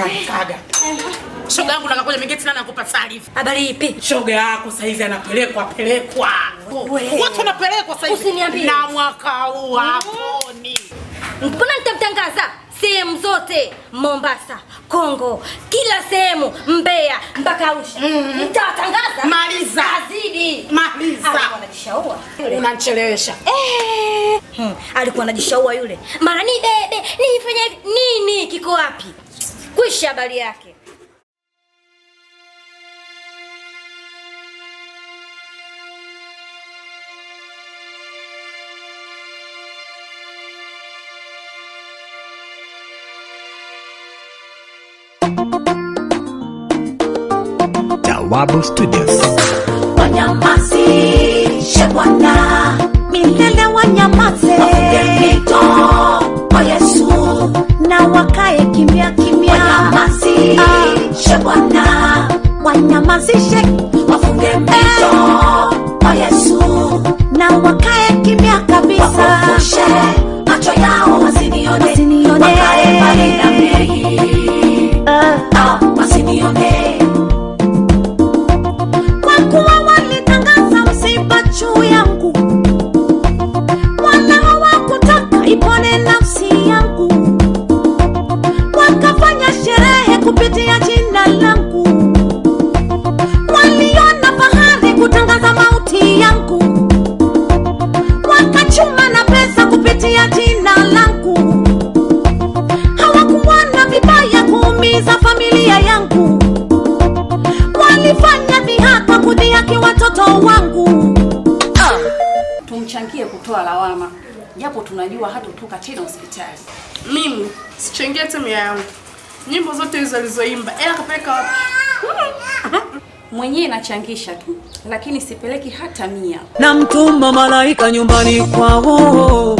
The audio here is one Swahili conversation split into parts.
kaga. Shoga yangu nakakuja mingeti nani nakupa taarifa. Habari ipi? Shoga yako saizi anapelekwa pelekwa. We. Watu wanapelekwa saizi. Usiniambie. Na mwaka huu haponi. Mbona nitamtangaza sehemu zote, Mombasa, Kongo, kila sehemu, Mbeya mpaka Arusha. Nitawatangaza. Maliza. Azidi. Maliza. Alikuwa anajishaua. Yule. Unanichelewesha. Eh, hmm, alikuwa anajishaua yule. Mara ni bebe, nifanye hivi. nini kiko wapi? Kwisha habari yake. Jawabu Studios. wanyamasi shebwana milele wanyamaze mito kwa yesu na wakae kimya kimya wanyamasi shebwana wanyamazishe wafunge mito kwa yesu na wakae kimya kabisa wafufushe macho yao wasinione wasinione wakae mbali na mei ah, wasinione kwa kuwa walitangaza msiba juu yangu, wala hawakutaka ipone nafsi yangu, wakafanya sherehe kupitia jina langu, waliona fahari kutangaza mauti yangu, wakachuma na pesa kupitia jina langu, hawakuona vibaya kuumiza familia yangu walifanya dhihaka kudhihaki watoto wangu tumchangie kutoa lawama, japo tunajua hatotoka tena hospitali. Mimi sichangia hata mia yangu. Nyimbo zote hizo alizoimba, ela kapeleka wapi? Mwenyewe nachangisha tu, lakini sipeleki hata mia. namtuma malaika nyumbani kwao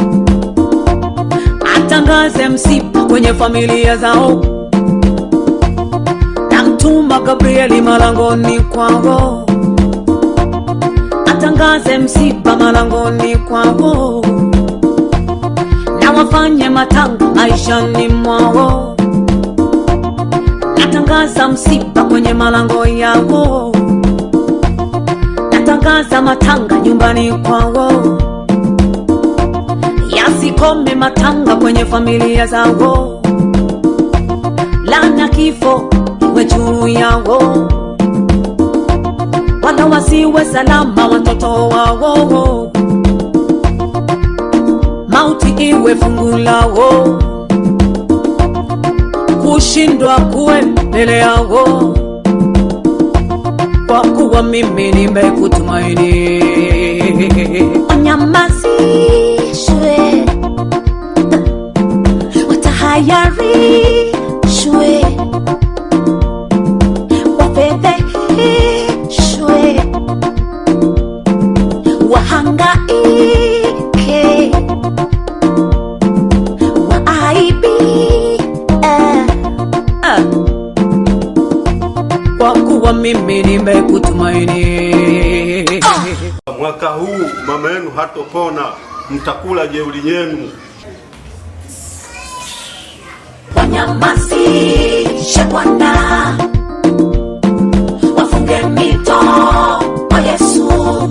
atangaze msiba kwenye familia zao namtuma gabrieli malangoni kwao atangaze msiba malangoni kwao na wafanye matanga maishani mwao natangaza msiba kwenye malango yao natangaza matanga nyumbani kwao, yasikome matanga kwenye familia zao, lana kifo iwe juu yao, wala wasiwe salama watoto wao, mauti iwe fungu lao, kushindwa kuwe mbele yao kwa kuwa mimi nimekutumaini. wanyamazishwe watahayarishwe wafedheheshwe wahangaike waaibie Ah. Kwa kuwa mimi nimekutumaini. Mwaka huu mama yenu hatopona, mtakula jeuri yenu. wanyamazishe Bwana, wafunge mito kwa Yesu.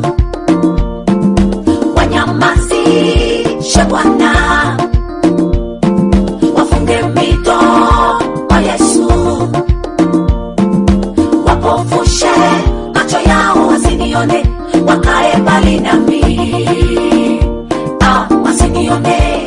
Wanyamazishe Bwana, wafunge mito kwa Yesu. Wapofushe macho yao wasinione, wakae mbali nami, ah, wasinione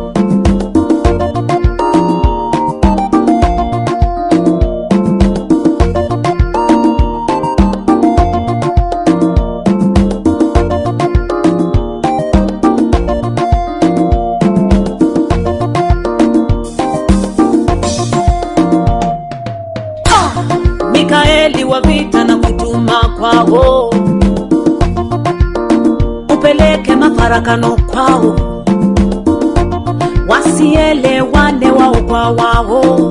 Mikaeli wa vita na kutuma kwao, upeleke mafarakano kwao, wasielewane wao kwa wao,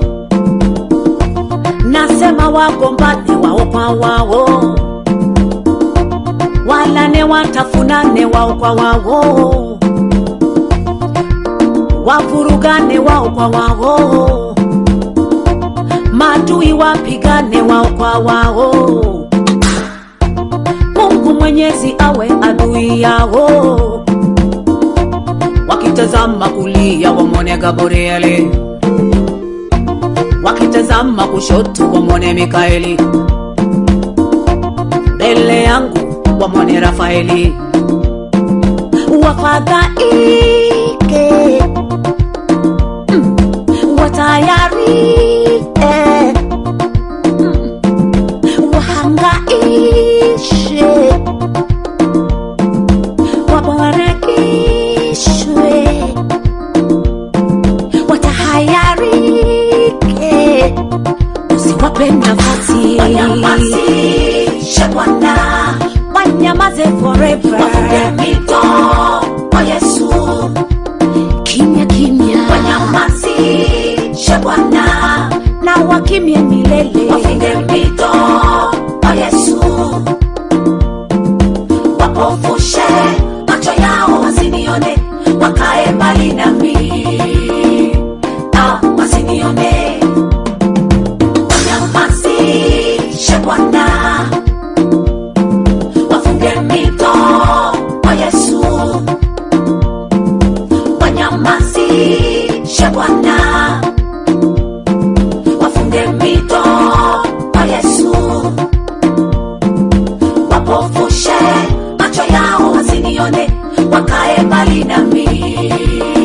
nasema wagombane wao kwa wao, walane watafunane wao kwa wao, wavurugane wao kwa wao maadui wapigane wao kwa wao mungu mwenyezi awe adui yao wakitazama kulia wamwone gabrieli wakitazama kushoto wamwone mikaeli mbele yangu wamwone rafaeli wafadhaike mm, watayarike mm, wahangaishe wabarakishwe watahayarike usiwape nafasi wanyamazishe bwana wanyamaze forever wafunge mito kwa yesu kimya kimya wanyamazishe bwana na wakimye milele wafunge mito kwa yesu wapofushe macho yao wasinione wakae mbali nami ah, wasinione wanyamazishe bwana wafunge mito kwa yesu wanyamazishe bwana wafunge mito kwa yesu wapofushe macho yao wasinione wakae mbali nami